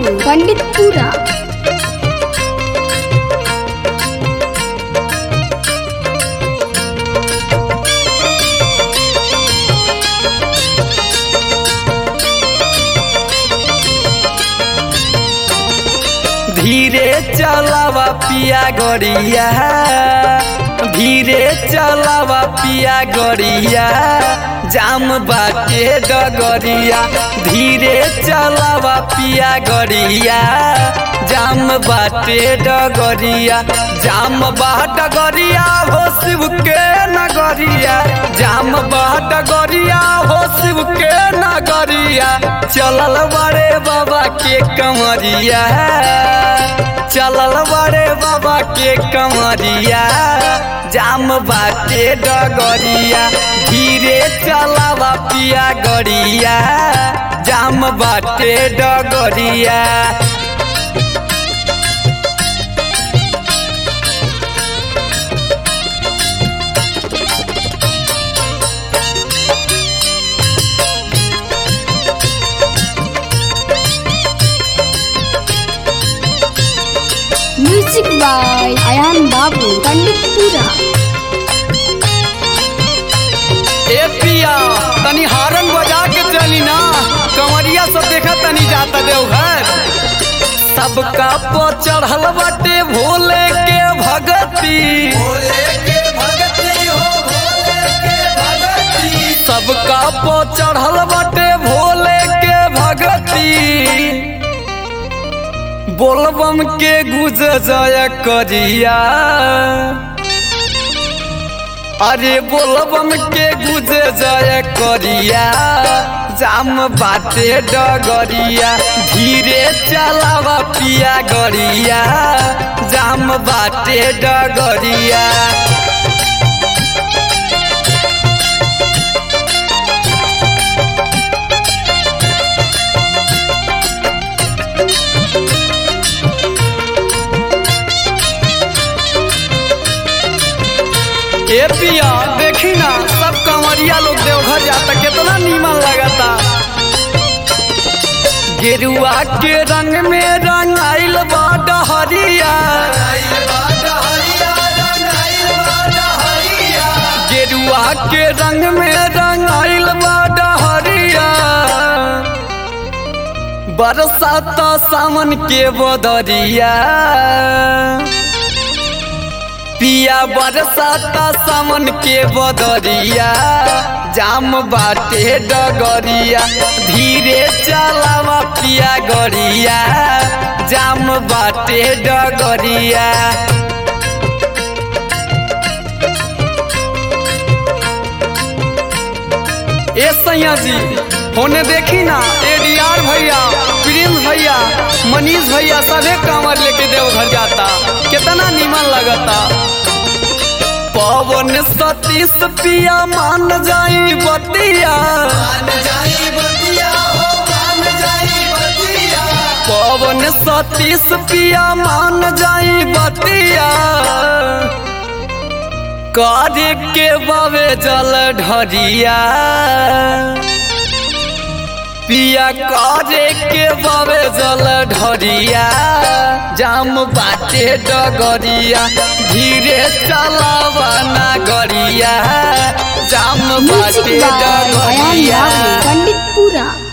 बाबू पंडितपुरा धीरे चलावा पिया गड़िया धीरे चलावा पिया गड़िया जाम बाटे डगरिया धीरे चलावा पिया गड़िया जाम बाटे डगरिया जाम बा डगरिया हो शिव के नगरिया जाम बा डगरिया हो शिव के नगरिया चलल बड़े बाबा के कमरिया चलल बड़े बाबा के कमरिया जाम बाटे डगरिया धीरे चलावा पिया गड़िया जाम बाटे डगरिया म्यूजिक बाय अयान बाबू पंडितपुरा ए पिया तनी हारन बजा के चली ना कमरिया सब देखा तनी जाता देवघर सबका पो चढ़ल बाटे भोले के भगती सबका पो चढ़ल बाटे भोले के भगती बोलबम के गुज जय करिया अरे बोलबम के गुजे जय करिया जाम बाटे डगरिया धीरे चलावा पिया गरिया जाम बाटे डगरिया ए पिया देखी ना सब कंवरिया लोग देवघर जाता कितना नीमन लगता गेरुआ के रंग में रंगाइल बा डहरिया गेरुआ के रंग में रंगाइल बा डहरिया बरसात सावन के बदरिया पिया बरसाता सावन के बदरिया जाम बाटे डगरिया धीरे चलावा पिया गरिया जाम बाटे डगरिया ए सैया जी होने देखी ना एडीआर भैया प्रिंस भैया मनीष भैया सभे कांवर लेके देवघर जाता कितना नीमन लगता पवन सतीश पिया मान जाई बतिया पवन सतीश पिया मान जाई बतिया कार्य के बावे जल ढरिया पिया करे के बावे जल ढरिया जाम बाटे डगरिया धीरे चलावा ना गरिया जाम म्यूजिक बाटे बाय अयान डगरिया बाबू पंडितपुरा